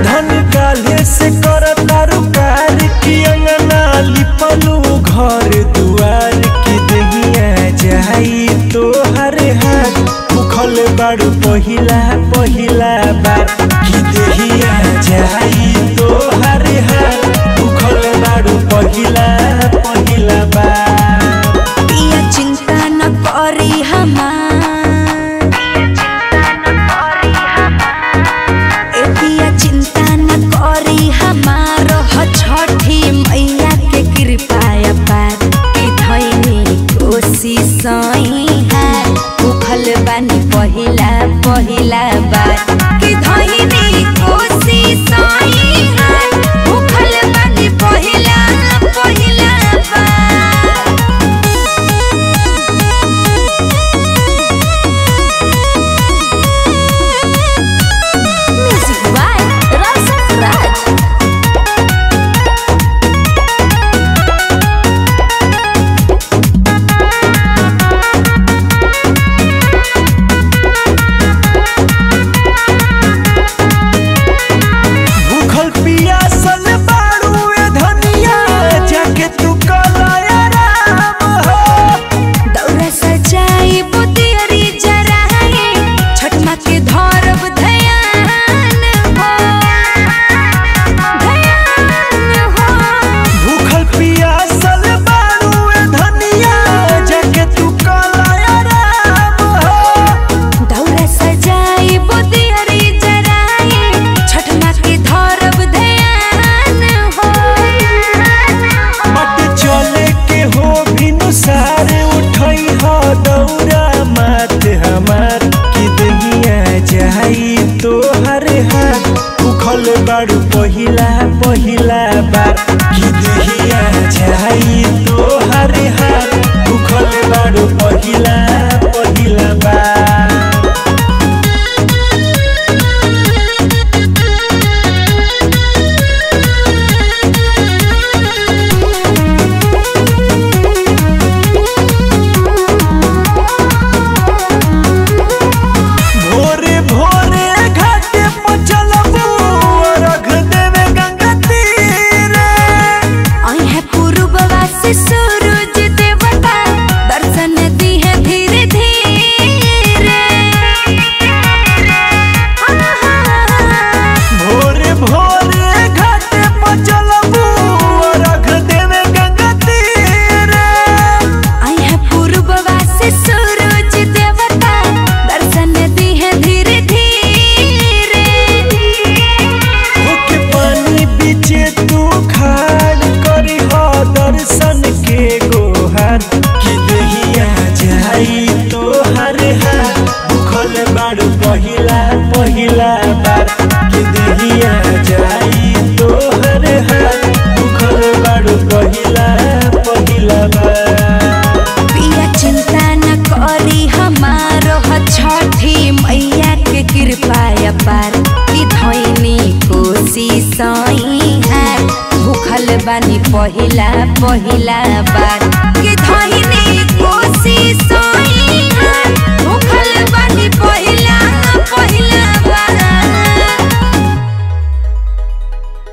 धन काले से कर तारू कार की अंगना लिपलू घर दुआर की दहिया जाई तो हर हाथ मुखल बाड़ू पहिला पहिला बार की दहिया जाई तो हर हाथ मुखल बाड़ू पहिला पहिला बार पिया चिंता न करी हमार ए पिया चिंता न करी हमार ह छठी मैया के कृपा पार कि धैनी कोसी सही है उखल बानी पहिला पहिला बार कि धैनी कोसी सही है उखल बानी पहिला पहिला बार Music by Rasa Raj. भूखल पियासल बाड़ू ए धनिया जाके तू कलाया राम हो दौरा सजाई बुतियरी जराए छठ माँ के धरब ध्यान हो ध्यान हो भूखल पियासल बाड़ू ए धनिया जाके तू कलाया राम हो दौरा सजाई बुतियरी जराए छठ माँ के धरब ध्यान हो मत चले के हो बिनु सारे उठई हो दौरा मात हमार की दहिया जाई तो हर हाथ भूखल बाड़ू पहिला पहिला बार की दहिया जाई तो हर हाथ भूखल बाड़ू पहिला पहिला बार भोरे भोरे घाटे पर चलबू रख देवे गंगा तीरे आई है पूर्ववा से सूरज देवता दर्शन दी है धीरे धीरे भोरे भोरे घाटे पर चलबू रख देवे गंगा तीरे आई है पूर्ववा से सूरज देवता दर्शन दी है धीरे धीरे होके पानी बीचे तू खाड़ करी हो दर्शन के गोहार कि दहिया जाई तो हर हार भूखल बाड़ू पहिला पहिला बार कि दहिया जाई तो हर हार भूखल बाड़ू पहिला पहिला बार पिया चिंता न करी हमारो ह छठी मैया के कृपा पार कि धैनी कोसी सही है भूखल बानी पहिला पहिला बार कि धैनी